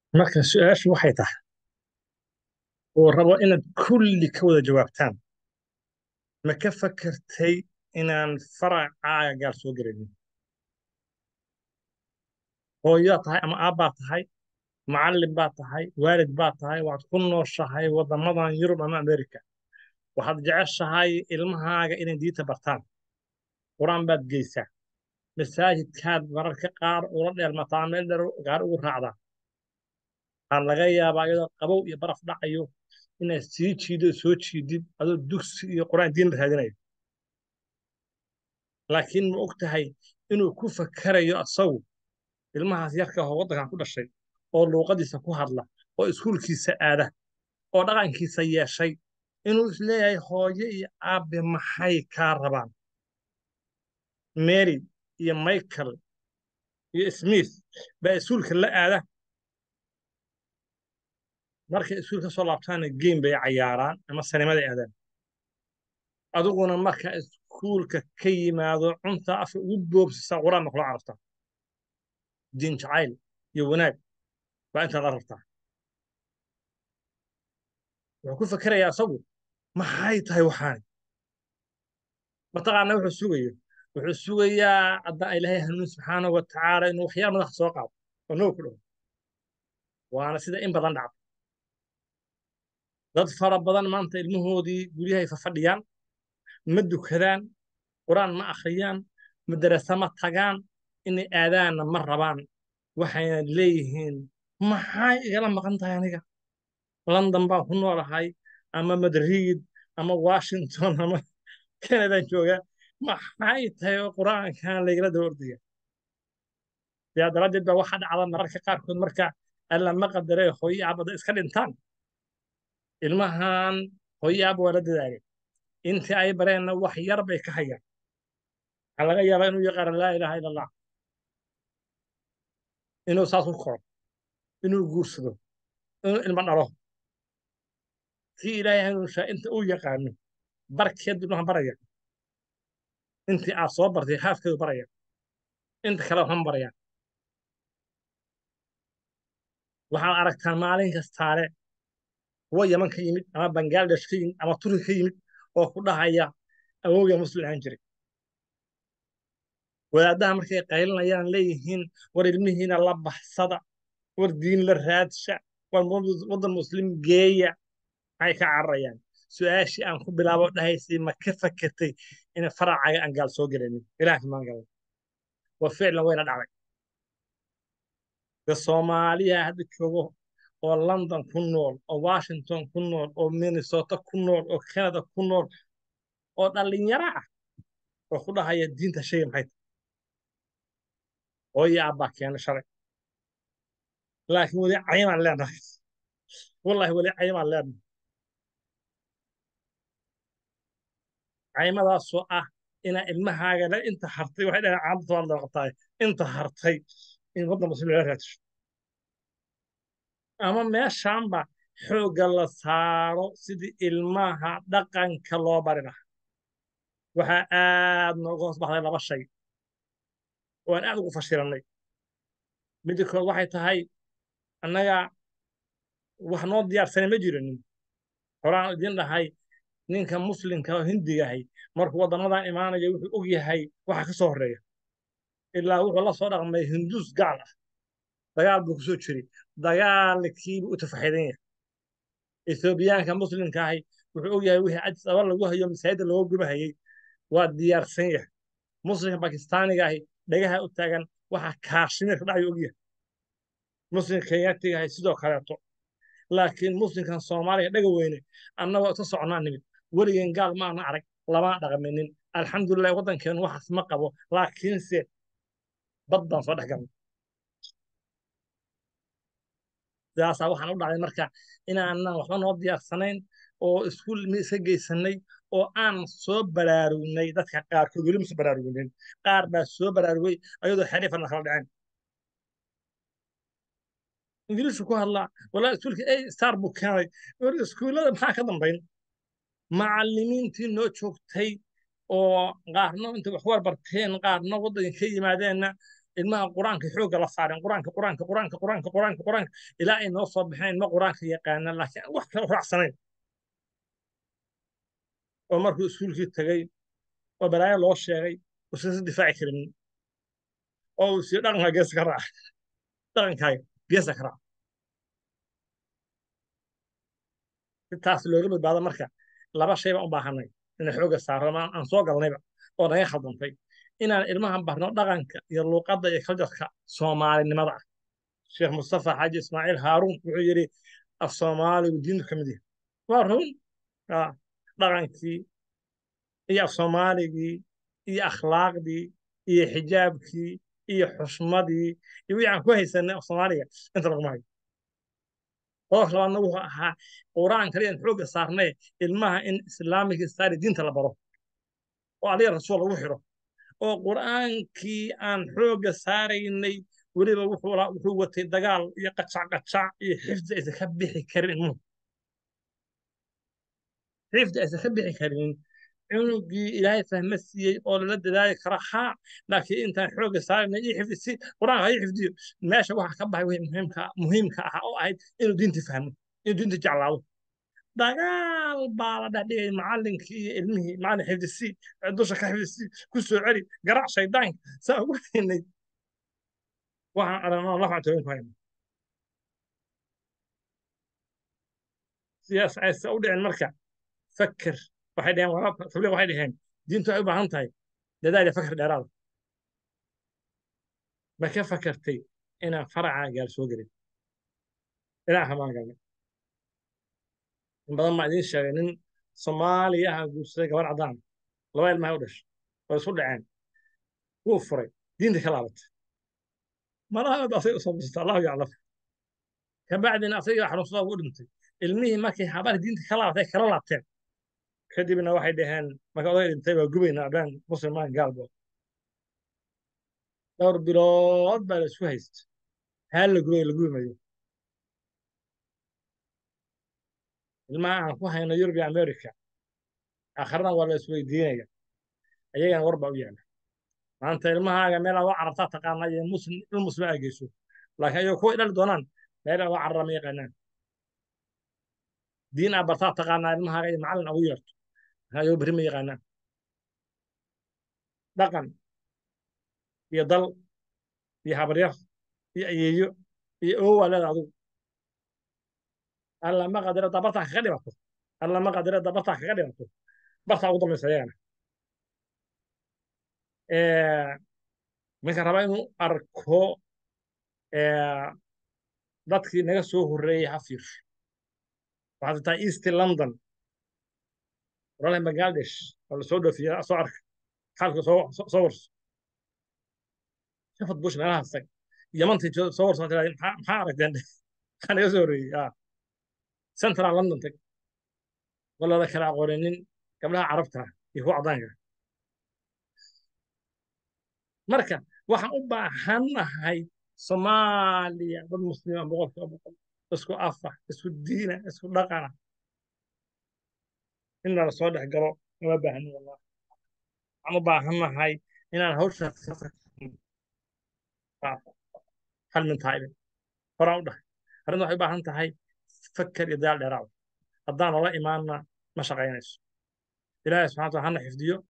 marka su-aashu waxay tahay oo rabo inaad kulli ka wada jawaabtaan ma ka fakartay inaan faracaaga gaal soo gelanin hooyaa tahay ama aabbaa tahay macallin baa tahay waalid baa tahay waxaad ku nooshahay waddamadan yurub ama amerika waxaad jeceshahay ilmahaaga inay diinta bartaan qur-aan baad geysaa masaajidkaad mararka qaar ula dheelmataa meel dheer gaar ugu raacdaa waxaa laga yaabaa iyadoo qabow iyo baraf dhacayo inaad sii jiido soo jiidid adoo dugsi iyo qur-aan diin raadinayo laakiin ma og tahay inuu ku fakarayo asagu ilmahaas yarka ahoo waddankan ku dhashay oo luuqadiisa ku hadla oo iskuulkiisa aada oo dhaqankiisa yeeshay inuu isleeyahay hooyo iyo aabbe maxay kaa rabaan mary iyo michael iyo smith baa iskuulka la aada markay iskuul ka soo laabtaana game bay cayaaraan ama sanimaday aadaan adiguna marka iskuulka ka yimaado cunta afka ugu boobsisa qur-aanna kula carabtaa diin jacayl iyo wanaag baa intaad la rabtaa wuxuu ku fakerayaa asagu maxay tahay waxaani mataqaana wuxuu sugayo wuxuu sugayaa haddaan ilaahay hanuun subxaanahu wa tacaala inuu waxyaal madaxa soo qaado oo noo ku dhawo waana sida in badan dhacda dad fara badan maanta ilmahoodii guryahay fafadhiyaan ma dukadaan qur-aan ma akhriyaan madarasa ma tagaan inay aadaanna ma rabaan waxayna leeyihiin maxay igala maqan tahay aniga london baan ku noolahay ama madrid ama washington ama canadaan joogaa maxay tahay oo qur-aankan laygala daba ordaya sidaa daraaddeed baa waxaa dhacda mararka qaarkood marka alla ma qadaree hooyo aabada iska dhintaan ilmahan hooyo aaba waa la dadaaleen intii ay bareenna wax yar bay ka hayaan waxaa laga yaabaa inuu yaqaano laa ilaaha ila allah inuu saas u koro inuu guursado inuu ilmo dhalo kii ilaahay hanuunshaa inta uu yaqaano barkeed ilmaha baraya intii aad soo bartay haafkeedu baraya inta kale waxma barayaan waxaad aragtaa maalin kastaale kuwa yaman ka yimid ama bangladesh ka yimid ama turki ka yimid oo ku dhahaya awowga muslim ahaan jiray wadaadaha markay qaylinayaan leeyihiin war ilmihiina la baxsada war diin la raadsha war waddan muslim geeya maxay ka cararayaan su-aashii aan ku bilaabo dhahaysay ma ka fakertay in faracaga aan gaal soo gelanin ilaah maan galan wa ficlan wayna dhacday de soomaaliya hadda joogo oo london ku nool oo washington ku nool oo minnesota ku nool oo canada ku nool oo dhallinyaro ah oo ku dhahaya diinta shayga maxay tahay hooyo aabbaa keena shalay laakiin weli cayimaan leenahay wallahi weli cayimaan leenahay cayimadaasoo ah inaa ilmahaaga le inta hartay waxay dhahaan caamta waa looqataay inta hartay in waddan muslim lala raadisho ama meeshaanba xoogga la saaro sidii ilmaha dhaqanka loo bari lahaa waxaa aad nooga hoos baxday laba shay oo aan aad ugu fashilannay midda kood waxay tahay annaga wax noo diyaarsanay ma jiranin horaan idin dhahay ninka muslimka oo hindigahay markuu waddamadan imaanaya wuxuu og yahay waxa ka soo horreeya ilaa wuxuu la soo dhaqmay hinduus gaal ah dagaal buu ku soo jiray dagaalkiibuu u tafaxidan yahay ethoobiyaanka muslimka ahi wuxuu og yahay wixii cadis aba lagu hayo masaajidda looga gubahayey waa diyaarsan yahay muslimka bakistaaniga ahi dhagaha u taagan waxa kaashmir ka dhacayo og yahay muslimka kenyaatiga ahi sidoo kaleeto laakiin muslimkan soomaaliga dhaga weyne annagoo iska socnaa nimid weligeen gaal maana arag lama dhaqminin alxamdulilah waddankeenu waxaas ma qabo laakiinse bad baan soo dhex galnay sidaasaa waxaan u dhacday marka inaanan waxba noo diyaarsanayn oo iskuul mi iska geysanay oo aan soo baraarugnay dadka qaarkood weli mase baraarugnin qaar baa soo baraarugay ayadoo xariifana kala dhaceen ingiliishu ku hadlaa walaa iskuulka a star buu keenay war iskuullada maxaa ka dambayn macallimiintii noo joogtay oo qaarna inta wax war barteen qaarna waddanka ka yimaadeenna ilmaha qur-aanka xoogga la saaren qur-aanka qur-aanka qur-aanka qur-aanka qur-aanka qur-aanka ilaa ay noo soo baxeen ilmo qur-aanka yaqaana laakiin aan wax kale raacsanayn oo markuu iskuulkii tegey oo balaayo loo sheegay uusan si difaaci karin oo uu sii dhaqanka geesa ka raaca dhaqankaaga geesa ka raaca si taas looga badbaado marka laba shay baan u baahanay inaan xoogga saarno ama aan soo galnayba oo naga khaldantay inaan ilmahan barno dhaqanka iyo luuqadda iyo kaljarka soomaalinimada ah sheekh mustafa xaaji ismaaciil haaruun wuxuu yidhi af soomaaligu diintu ka mid yahay waa run dhaqankii iyo af soomaaligii iyo akhlaaqdii iyo xijaabkii iyo xushmadii iyo wixii aan ku haysanay af soomaaliga inta laguma hayo qodobka labaadna wuxuu ahaa qur'aan kaliyan xoogga saarnay ilmaha in islaamic study diinta la baro oo adiga rasuul lagu xiro oo qur'aankii aan xoogga saaraynay weliba wuxuu watay dagaal iyo qacac-qacac iyo xifdi aysan ka bixi karin ilmuhu xifdi aysan ka bixi karin cunugii ilaahay fahma siiyey oo lala dadaali kara haa laakiin intaan xoogga saaraynay iyo xifdi si qur'aanka ha xifdiyo meesha waxa ka baxay wixii muhiimka muhiimka ahaa oo ahayd inuu diintii fahmo inuu diintii jeclaado dagaal baa la dhexdhigay macallinkii iyo ilmihii macallin xifdisii dusha ka xifdisii ku soo celi garaac shaydaanka saa ugu haynay waxaan aragnaa lafcan tooyin ku hayna sidaas aysa u dhicin marka fakir waxay dhaheen tabliiq waxay dhaheen diintu waxay u baahan tahay dadaal iyo fakir dheeraada ma ka fakartay inaan faracaa gaal soo gelin ilaaha maan galnay in badan maa idiin sheegay nin soomaaliya ah guursaday gabar caddaan laba ilmahay u dhashay way isu dhaceen wuu furay diinta ka laabatay malaha asay usoo busata allahu yaclam kabacdina asaga xanuunsada ugu dhintay ilmihii markay habar diinta ka laabatay kala laabteen kadibna waxay dhaheen marka oday dhintay waa gubayna abaan muslimaan gaalbo dhowr bilood baa la isku haysta haa la gubay la gubi mayo ilmaha aan ku hayno yurub iyo america aakharna waa la isweydiinaya ayagana war baa u yaala maanta ilmahaaga meel aad u carabtaa taqaana iyo muslim il muslim aa geyso laakiin ayagoo kuwa dhali doonaan meel aad u carara ma yaqaanaan diin aa bartaa taqaanaa ilmahaaga iyo macallin ugu yeerto ayagoo berri ma yaqaanaan dhaqan iyo dal iyo habaryar iyo ayeeyo iyo owa leeda adugu alla ma qadira haddaa bartaa kaga dhimato alla ma qadira haddaa bartaa kaga dhimato bartaa ugu dambaysa ayagana ninka raba inuu arko dadkii naga soo horreeyey ha fiirsho waxaad tahay east london walaalahi bangladesh oo lasoo dhoofiya soo arka xaalka soo soo warso shafad bush meelahaas tag yamantii soo warso tiraa maxaa aragteen maxaa naga soo horreeyey central london tag walada kala aqooninin gabdhaha carabta iyo kuwa caddaanka marka waxaan u baahannahay soomaaliya dad muslima boqolkiiba boqol isku afa isku diina isku dhaqana in lala soo dhex galo uma baahnin wallahi waxaan u baahannahay inaan hawsha hal min tahay horaan u dhahay arrinta waxay u baahan tahay fakar iyo daal dheeraada haddaan nala imaanna ma shaqaynayso ilaahay subxana wataala hana xifdiyo